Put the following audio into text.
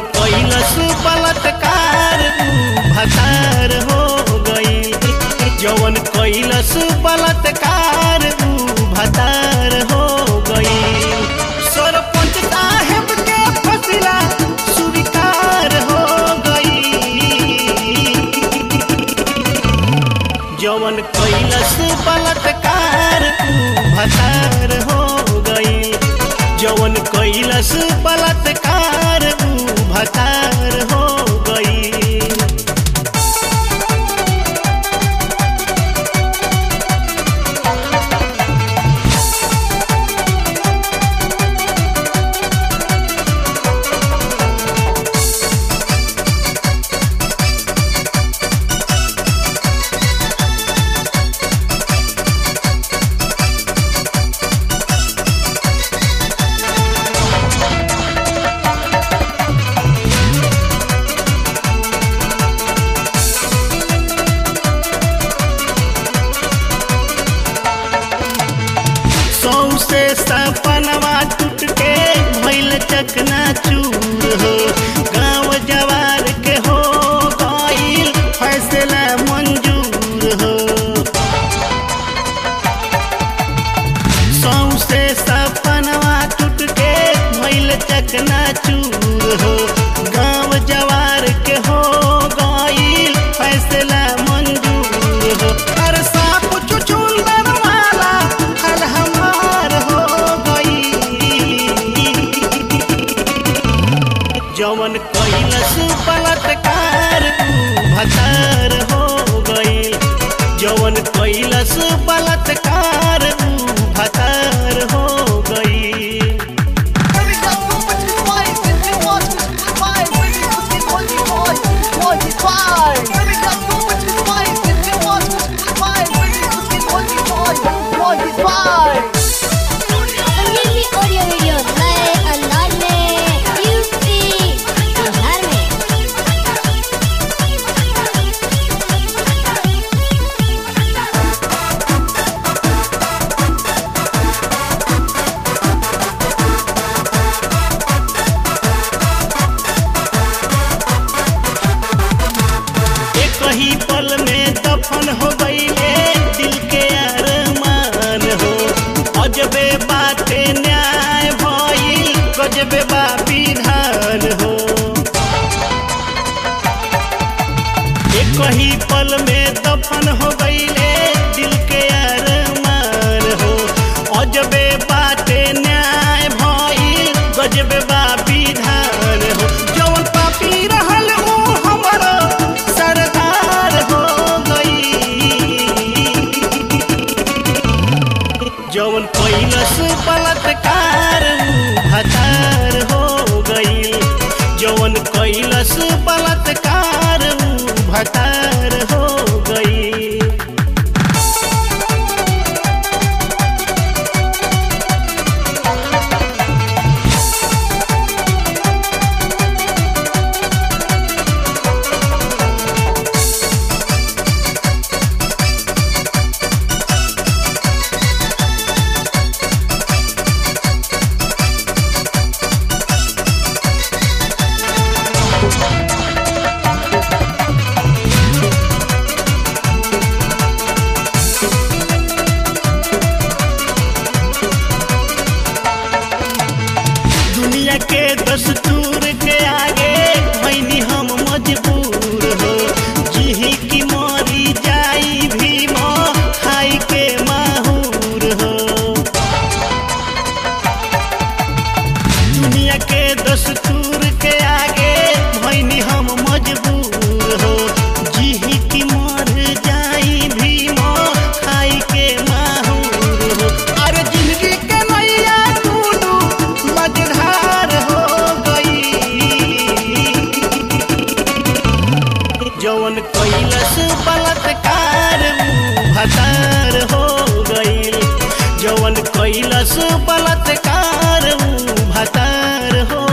कैलस बलात्कार ऊ भतार हो गईल जवन कैलस बलात्कार ऊ भतार हो गईल सरपंच साहेब के फसिला स्वीकार हो गई जवन कैलस बलात्कार ऊ भतार हो गईल जवन कैलस बलात्कार ऊ भतार हो गईल सौसे सपनवा टूट के भइल चकना चूर हो गाँव जवार के हो गईल फैसला मंजूर हो सौसे सपनवा टूट के भइल चकना चूर हो गाँव जवार के हो गईल फैसला मंजूर हो अरे साप चुचुंदर वाला हल हमार हो गई जवन कैलस बलात्कार ऊ भतार हो गईल जवन कैलस बलात्कार ऊ भतार हो गईल संजीवनी ऑडियो वीडियो नए अंदाज में यूपी बिहार में एक ही पल में दफन हो गईले दिल के अरमान हो अजबे बाते न्याय भइल गजबे बा विधान हो एक ही पल में दफन हो गईले दिल के अरमान हो अजबे बाते न्याय भइल गजबे बा विधान हो जवन पापी रहल ऊ हमर सरदार हो गई जवन कैलस बलात्कार ऊ भतार हो गईल जवन कैलस बलात्कार ऊ भतार हो गईल दुनिया के दस्तूर के आगे भैनी हम मजबूर हो जिही की मरी जाई भीम खाई के माहूर हो दुनिया के दस्तूर के आगे भैनी हम मजबूर हो जिही की मर जाई भीम खाई के माहूर हो अरे जिंदगी के नैया टूटू मझधार हो गई जवन कैलस बलात्कार ऊ भतार हो गईल जवन कैलस बलात्कार ऊ भतार हो